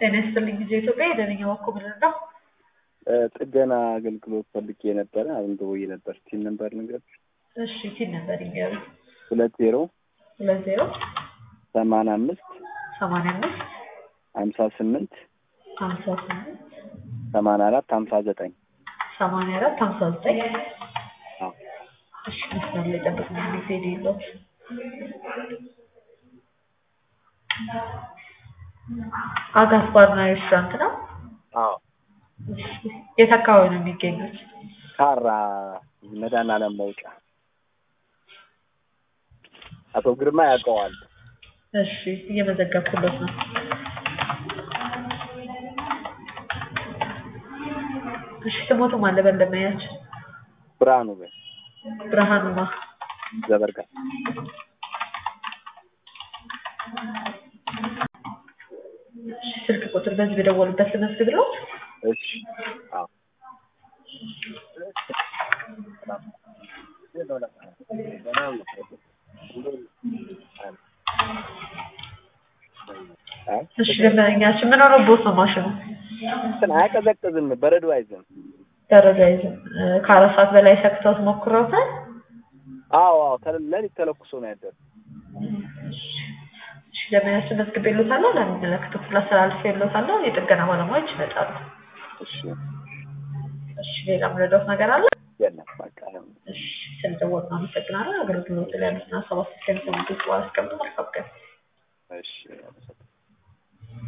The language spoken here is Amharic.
ጤና ይስጥልኝ ጊዜ ኢትዮጵያ የደነኛ ዋኮ ምንድን ነው? ጥገና አገልግሎት ፈልጌ ነበረ። አሁን ደውዬ ነበር። ቲን ነበር ነገር እሺ ቲን ነበር ይገሩ ሁለት ዜሮ ሁለት ዜሮ ሰማንያ አምስት ሰማንያ አምስት ሀምሳ ስምንት ሀምሳ ስምንት ሰማንያ አራት ሀምሳ ዘጠኝ ሰማንያ አራት ሀምሳ ዘጠኝ አዎ እሺ መስመር ላይ ጠብቅ ጊዜ የሌለው አጋስ ባርና ሬስቶራንት ነው። አዎ እሺ የት አካባቢ ነው የሚገኙት? ካራ መድኃኒዓለም መውጫ አቶ ግርማ ያውቀዋል። እሺ እየመዘገብኩለት ነው። እሺ ስሞቱም አለ በለመያችን ብርሃኑ በ ብርሃኑማ ዘበርጋ እሺ ስልክ ቁጥር በዚህ በደወሉበት ልመዝግብለው። እሺ አዎ እሺ ደንበኛችን ምን ሆኖብዎት ነው ማሽኑ? እንትን አያቀዘቅዝም፣ በረዶ አይዝም። ደረጃ ይዝም ከአራት ሰዓት በላይ ሰክተውት ሞክረውታል? አዎ አዎ፣ ተለ- ሌሊት ተለኩሶ ነው ያደረው። እሺ ደንበኛችን መዝግቤልዎታለሁ። ለሚመለከተው ክፍል አስተላልፌልዎታለሁ። የጥገና ባለሙያዎች ይመጣሉ። እሺ እሺ ሌላ የምረዳዎት ነገር አለ? የለም በቃ እሺ ስለደወሉ አመሰግናለሁ። አገልግሎት ላይ ያሉትን ሀሳብ አስተያየት ከሚሰሙት በኋላ አስቀምጡ። መልካም ቀን። እሺ